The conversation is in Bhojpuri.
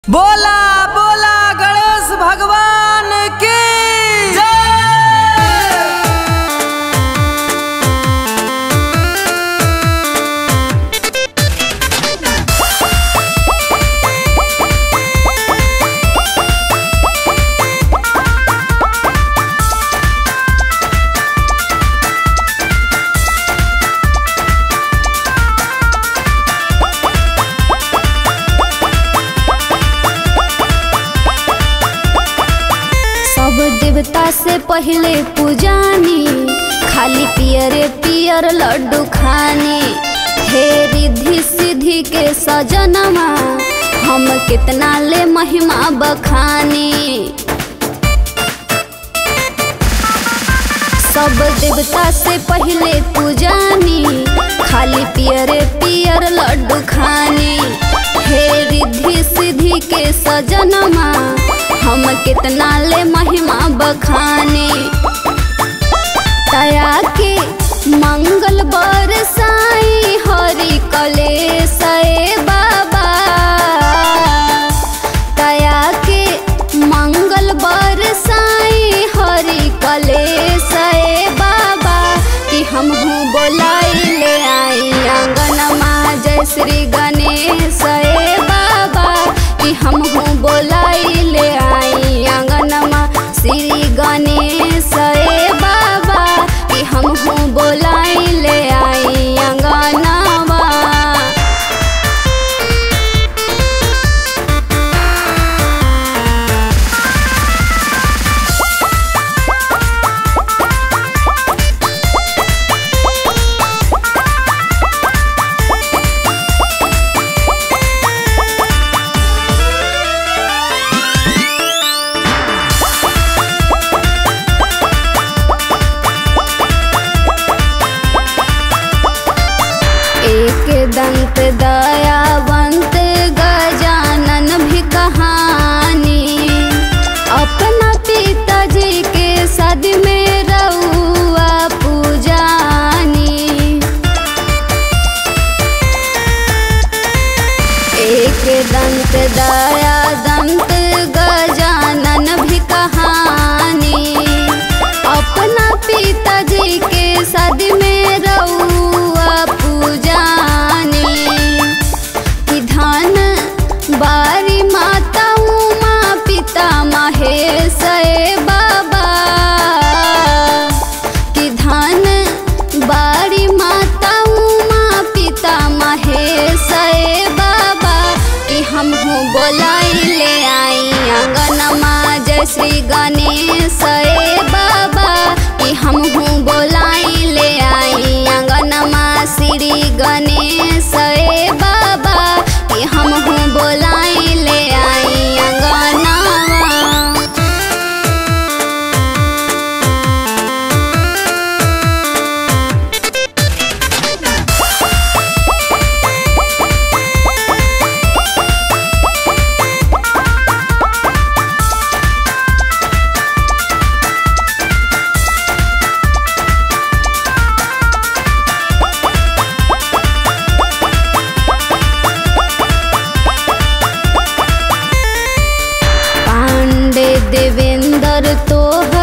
बोला बोला गणेश भगवान की जय सब देवता से पहले पूजानी खाली पियरे पियर लड्डू खानी हे रिद्धि सिद्धि के सजनमा हम कितना ले महिमा बखानी सब देवता से पहले पूजानी खाली पियरे पियर लड्डू खानी हे रिद्धि सिद्धि के सजनमा हम कितना ले महिमा बखानी तया के मंगल बरसाई हरि कलेश ए बाबा तया के मंगल बरसाई हरि कलेश ए बाबा कि हम हूँ बोलाई ले आई आंगनमा जय श्री गणेश ए बाबा कि हम हूँ बोलाई ले आई आंगनमा श्री गणेश ए बाबा कि हम हूँ बोलाई ले आई आंगनमा एक दंत दयावंत गजानन भी कहानी अपना पिताजी के सद में रउआ पूजानी एक दंत दया दंत गजानन भी कहानी अपना पिताजी के सद में रउआ पूजानी कि धन बारी माता उमा पिता महेश ए बाबा कि धन बारी माता उमा पिता महेश ए बाबा कि हम हूँ बोलाई ले आई आंगनमा जय श्री गणेश ए बाबा कि हम हूँ बोलाई ले आई आंगनमा श्री गणेश ए बाबा कि हम हूँ बोलाई ले आई आंगनमा पांडे देवेंद्र तोहर